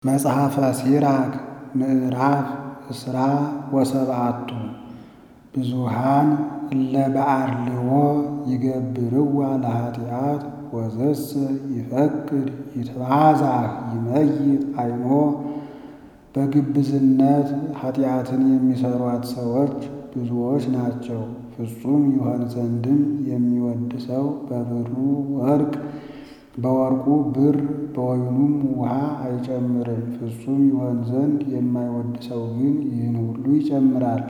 መጽሐፈ ሲራክ ምዕራፍ እስራ ወሰብዓቱ ብዙኃን እለ በአርልዎ ይገብርዋ ለኃጢአት ወዘሰ ይፈቅድ ይትባዛህ ይመይጥ አይኖ በግብዝነት ኃጢአትን የሚሠሯት ሰዎች ብዙዎች ናቸው። ፍጹም ይሆን ዘንድም የሚወድ ሰው በብሩ ወርቅ በወርቁ ብር በወይኑም ውሃ አይጨምርም። ፍጹም ይሆን ዘንድ የማይወድ ሰው ግን ይህን ሁሉ ይጨምራል።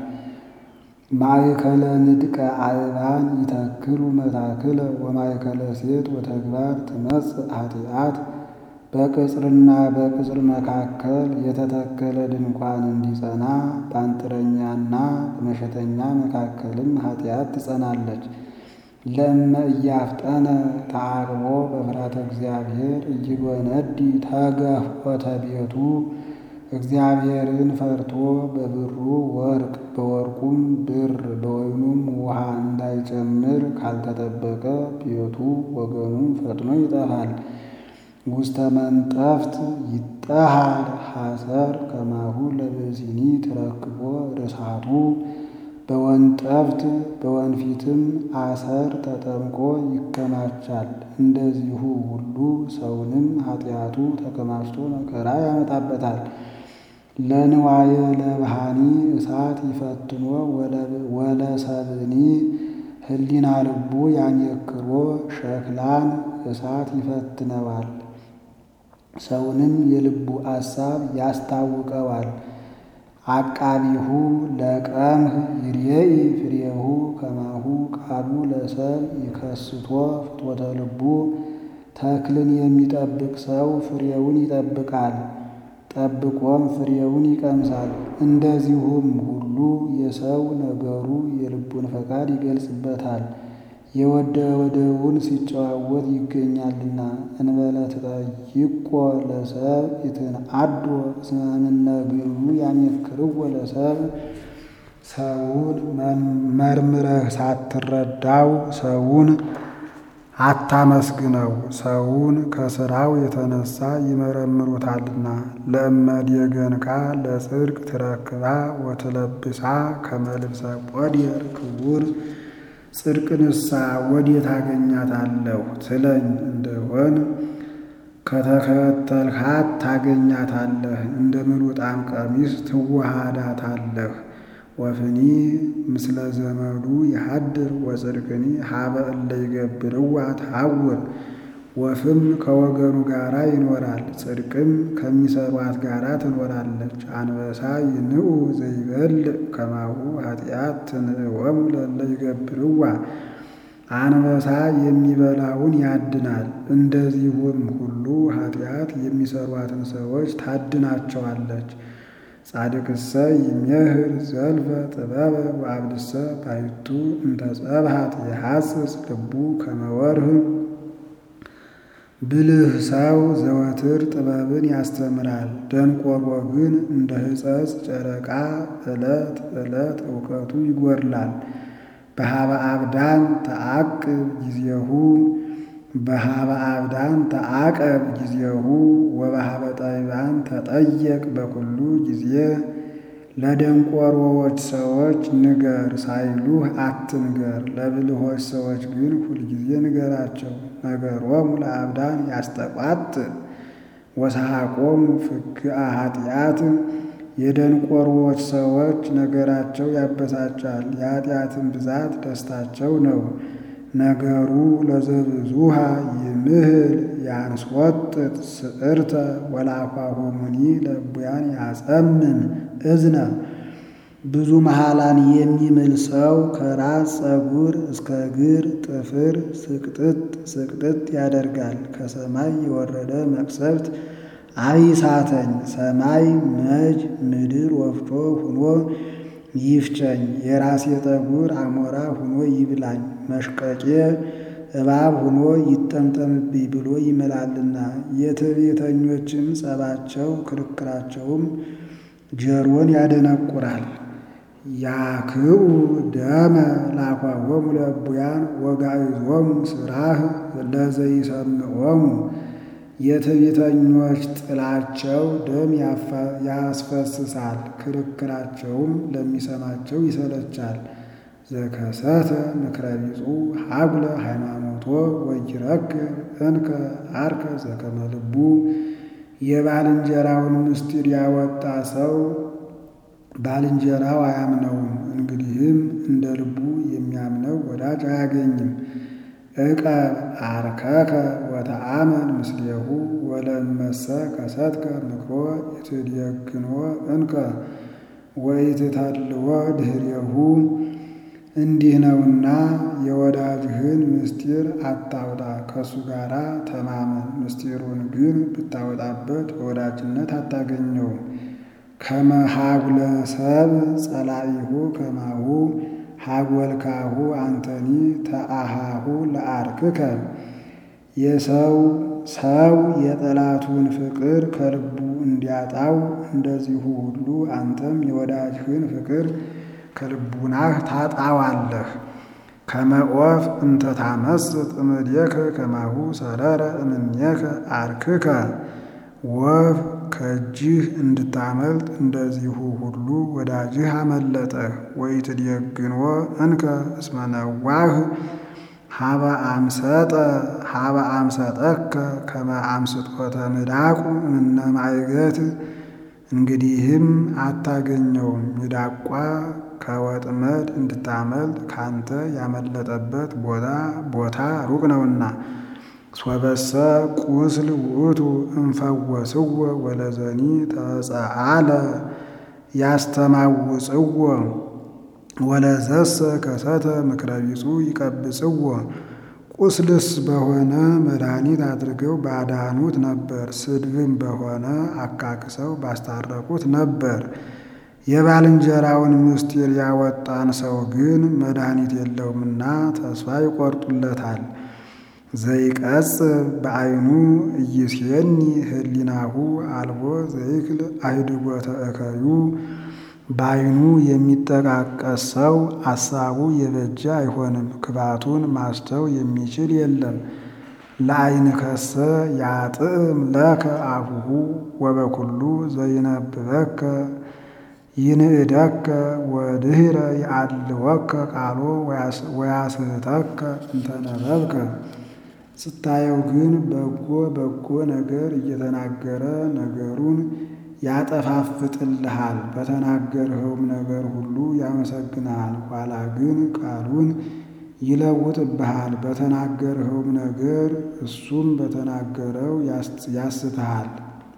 ማእከለ ንድቀ አእባን ይተክሉ መታክለ ወማእከለ ሴት ወተግባር ትመጽእ ኃጢአት። በቅጽርና በቅጽር መካከል የተተከለ ድንኳን እንዲጸና በአንጥረኛና በመሸተኛ መካከልም ኃጢአት ትጸናለች። ለእመ እያፍጠነ ተዓቅቦ በፍርሃተ እግዚአብሔር ኢይጎነዲ ተገፍዖተ ቤቱ። እግዚአብሔርን ፈርቶ በብሩ ወርቅ በወርቁም ብር በወይኑም ውሃ እንዳይጨምር ካልተጠበቀ ቤቱ ወገኑም ፈጥኖ ይጠፋል። ውስተ መንጠፍት ይጠሃር ሐሰር ከማሁ ለብእሲኒ ትረክቦ ርሳቱ። በወንጠፍት በወንፊትም አሰር ተጠምቆ ይከማቻል። እንደዚሁ ሁሉ ሰውንም ኃጢአቱ ተከማችቶ መከራ ያመጣበታል። ለንዋየ ለብሃኒ እሳት ይፈትኖ ወለሰብእኒ ህሊና ልቡ ያሜክሮ ሸክላን እሳት ይፈትነዋል፣ ሰውንም የልቡ አሳብ ያስታውቀዋል። አቃቢሁ ለቀምህ ይርኤኢ ፍሬሁ ከማሁ ቃሉ ለሰብ ይከስቶ ፍትወተ ልቡ። ተክልን የሚጠብቅ ሰው ፍሬውን ይጠብቃል፣ ጠብቆም ፍሬውን ይቀምሳል። እንደዚሁም ሁሉ የሰው ነገሩ የልቡን ፈቃድ ይገልጽበታል። የወደደውን ሲጨዋወት ይገኛልና። እንበለ ትጠይቆ ለሰብ ይትንአዶ እስመ እምነ ግብሩ ያሜክርዎ ለሰብ። ሰውን መርምረህ ሳትረዳው ሰውን አታመስግነው፣ ሰውን ከሥራው የተነሳ ይመረምሩታልና። ለእመ ዴገንካ ለጽድቅ ትረክባ ወትለብሳ ከመ ልብሰ ቆድየር ክቡር። ጽድቅንሳ ወዴት አገኛታለሁ ትለኝ እንደሆን ከተከተልካት ታገኛታለህ፣ እንደ ምሉጣም ቀሚስ ትዋሃዳታለህ። ወፍኒ ምስለ ዘመዱ ይሃድር ወጽድቅኒ ሀበ እለ ይገብርዋ ተሐውር። ወፍም ከወገኑ ጋራ ይኖራል፣ ጽድቅም ከሚሰሯት ጋራ ትኖራለች። አንበሳ ይንዑ ዘይበልዕ ከማሁ ኃጢአት ትንዕወሙ ለእለ ይገብርዋ። አንበሳ የሚበላውን ያድናል፣ እንደዚሁም ሁሉ ኃጢአት የሚሰሯትን ሰዎች ታድናቸዋለች። ጻድቅሰ ይሜህር ዘልፈ ጥበበ ወአብድሰ ባሕቱ እንተ ጸብሐት የሐስስ ልቡ ከመ ወርህ። ብልህ ሰው ዘወትር ጥበብን ያስተምራል፣ ደንቆሮ ግን እንደ ሕፀፅ ጨረቃ ዕለት ዕለት እውቀቱ ይጎድላል። በሃበ አብዳን ተአቅብ ጊዜሁ በሃበ አብዳን ተአቀብ ጊዜሁ ወበሃበ ጠቢባን ተጠየቅ በኩሉ ጊዜ። ለደንቆሮዎች ሰዎች ንገር ሳይሉህ አትንገር፣ ለብልሆች ሰዎች ግን ሁልጊዜ ንገራቸው። ነገሮሙ ለአብዳን ያስተቋጥእ ወሰሐቆሙ ፍግአ ኃጢአት። የደንቆሮዎች ሰዎች ነገራቸው ያበሳጫል፣ የኃጢአትን ብዛት ደስታቸው ነው። ነገሩ ለዘብዙሃ ይምህል ያንስወጥጥ ስዕርተ ወለአፋሆሙኒ ለእቡያን ያጸምም እዝነ። ብዙ መሃላን የሚምል ሰው ከራስ ፀጉር እስከ እግር ጥፍር ስቅጥጥ ስቅጥጥ ያደርጋል። ከሰማይ የወረደ መቅሰፍት አይሳተኝ፣ ሰማይ መጅ ምድር ወፍጮ ሁኖ ይፍጨኝ፣ የራሴ ጠጉር አሞራ ሁኖ ይብላኝ፣ መሽቀቄ እባብ ሁኖ ይጠምጠምብኝ ብሎ ይምላልና። የትዕቢተኞችም ጸባቸው ክርክራቸውም ጆሮን ያደነቁራል። ያክኡ ደመ ላኳሆሙ ለእቡያን ወጋዕዞሙ ስራህ ለዘይሰምዖሙ። የትዕቢተኞች ጥላቸው ደም ያስፈስሳል፣ ክርክራቸውም ለሚሰማቸው ይሰለቻል። ዘከሰተ ምክረ ቢጹ ሀጉለ ሃይማኖቶ ወይረክብ እንከ አርከ ዘከመ ልቡ የባልንጀራውን ምስጢር ያወጣ ሰው ባልንጀራው አያምነውም። እንግዲህም እንደ ልቡ የሚያምነው ወዳጅ አያገኝም። ዕቀብ አርከከ ወተአመን ምስሌሁ ወለመሰ ከሰትከ ምክሮ ይትደግኖ እንከ ወይትተልዎ ድኅሬሁ እንዲህ ነውና የወዳጅህን ምስጢር አታውጣ፣ ከእሱ ጋር ተማመን። ምስጢሩን ግን ብታወጣበት በወዳጅነት አታገኘውም። ከመ ሀጉለ ሰብ ጸላኢሁ ከማሁ ሀጎልካሁ አንተኒ ተአሃሁ ለአርክከ የሰው ሰው የጠላቱን ፍቅር ከልቡ እንዲያጣው እንደዚሁ ሁሉ አንተም የወዳጅህን ፍቅር ከልቡናህ ታጣዋለህ። ከመ ዖፍ እንተ ታመስጥ እምኔከ ከማሁ ሰረረ እምኔከ አርክከ ወፍ ከእጅህ እንድታመልጥ እንደዚሁ ሁሉ ወዳጅህ አመለጠህ። ወኢትደግንዎ እንከ እስመ ነዋህ ሀበ አምሰጠ ሀበ አምሰጠከ ከመ አምስጦተ ምዳቁ እምነ ማዕገት እንግዲህም አታገኘውም። ሚዳቋ ከወጥመድ እንድታመልጥ ካንተ ያመለጠበት ቦታ ቦታ ሩቅ ነውና። ሶበሰ ቁስል ውእቱ እንፈወስዎ ወለዘኒ ተጸአለ ያስተማውፅዎ ወለዘሰ ከሰተ ምክረ ቢጹ ይቀብጽዎ። ቁስልስ በሆነ መድኃኒት አድርገው ባዳኑት ነበር፣ ስድብም በሆነ አካክሰው ባስታረቁት ነበር። የባልንጀራውን ምስጢር ያወጣን ሰው ግን መድኃኒት የለውምና ተስፋ ይቆርጡለታል። ዘይቀጽብ በዓይኑ እይሴኒ ህሊናሁ አልቦ ዘይክል አይድጎተ እከዩ በዓይኑ የሚጠቃቀስ ሰው አሳቡ የበጀ አይሆንም፣ ክፋቱን ማስተው የሚችል የለም። ለዓይን ከሰ ያጥዕም ለከ አፉሁ ወበኩሉ ዘይነብበከ ይንእደከ ወድህረ ይአልወከ ቃሎ ወያስህተከ እንተነበብከ። ስታየው ግን በጎ በጎ ነገር እየተናገረ ነገሩን ያጠፋፍጥልሃል። በተናገርኸውም ነገር ሁሉ ያመሰግንሃል። ኋላ ግን ቃሉን ይለውጥብሃል። በተናገርኸውም ነገር እሱም በተናገረው ያስትሃል።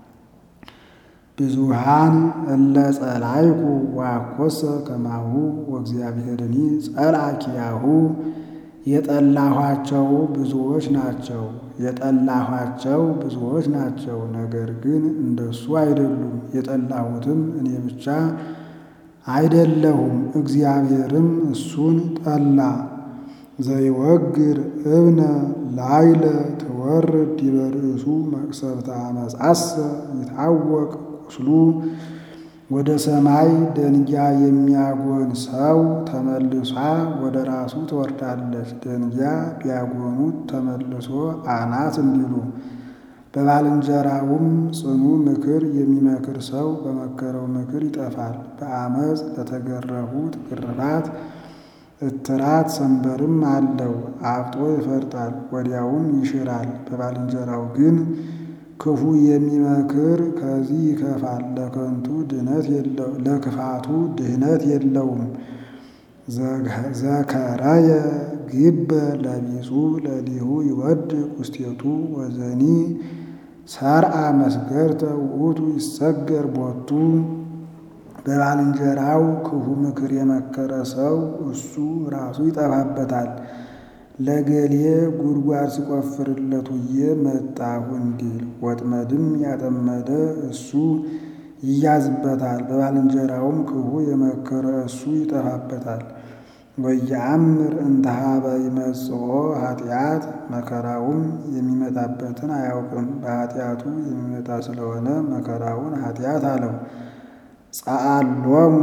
ብዙሃን እለ ጸላይኩ ዋኮሰ ከማሁ ወእግዚአብሔርኒ ጸላኪያሁ የጠላኋቸው ብዙዎች ናቸው የጠላኋቸው ብዙዎች ናቸው። ነገር ግን እንደሱ አይደሉም። የጠላሁትም እኔ ብቻ አይደለሁም፣ እግዚአብሔርም እሱን ጠላ። ዘይወግር እብነ ላይለ ትወርድ ዲበ ርእሱ መቅሰፍተ አመፃሰ ይታወቅ ቁስሉ ወደ ሰማይ ደንጊያ የሚያጎን ሰው ተመልሷ ወደ ራሱ ትወርዳለች። ደንጊያ ቢያጎኑት ተመልሶ አናት እንዲሉ። በባልንጀራውም ጽኑ ምክር የሚመክር ሰው በመከረው ምክር ይጠፋል። በአመፅ ለተገረፉት ግርፋት እትራት ሰንበርም አለው። አብጦ ይፈርጣል፣ ወዲያውም ይሽራል። በባልንጀራው ግን ክፉ የሚመክር ከዚህ ይከፋል። ለከንቱ ድህነት ለክፋቱ ድህነት የለውም። ዘከረየ ግበ ለቢጹ ለሊሁ ይወድቅ ውስቴቱ ወዘኒ ሰርአ መስገርተ ውእቱ ይሰገር ቦቱ። በባልንጀራው ክፉ ምክር የመከረ ሰው እሱ ራሱ ይጠፋበታል። ለገሌ ጉድጓድ ሲቆፍርለት ውዬ መጣሁ እንዲል ወጥመድም ያጠመደ እሱ ይያዝበታል። በባልንጀራውም ክፉ የመከረ እሱ ይጠፋበታል። ወየአምር እንተሃበ ይመጽኦ ኃጢአት መከራውም የሚመጣበትን አያውቅም። በኃጢአቱ የሚመጣ ስለሆነ መከራውን ኃጢአት አለው። ጸአሎሙ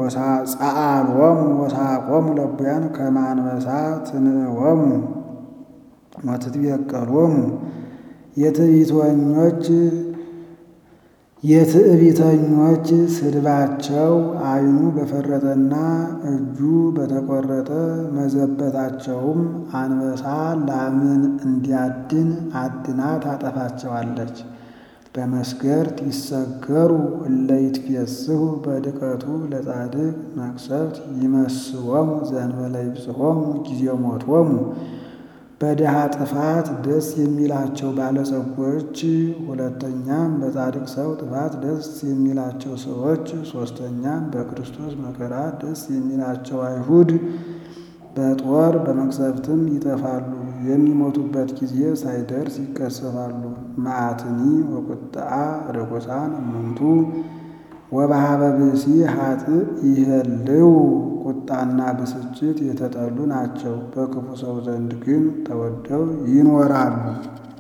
ወሳቆሙ ለቡያን ከመ አንበሳ ትንእወሙ ወትትቤቀሎሙ የትዕቢተኞች የትዕቢተኞች ስድባቸው ዓይኑ በፈረጠና እጁ በተቆረጠ መዘበታቸውም አንበሳ ላምን እንዲያድን አድና ታጠፋቸዋለች። በመስገርት ይሰገሩ እለ ይትፌስሑ በድቀቱ ለጻድቅ መቅሰፍት ይመስዎሙ ዘእንበለ ይብጽሖሙ ጊዜ ሞቶሙ። በድሃ ጥፋት ደስ የሚላቸው ባለጸጎች፣ ሁለተኛም በጻድቅ ሰው ጥፋት ደስ የሚላቸው ሰዎች፣ ሦስተኛም በክርስቶስ መከራ ደስ የሚላቸው አይሁድ በጦር በመቅሰፍትም ይጠፋሉ። የሚሞቱበት ጊዜ ሳይደርስ ይቀሰፋሉ። መዓትኒ ወቁጣ ርኩሳን እሙንቱ ወበኀበ ብእሲ ኃጥእ ይሄልው። ቁጣና ብስጭት የተጠሉ ናቸው፣ በክፉ ሰው ዘንድ ግን ተወደው ይኖራሉ።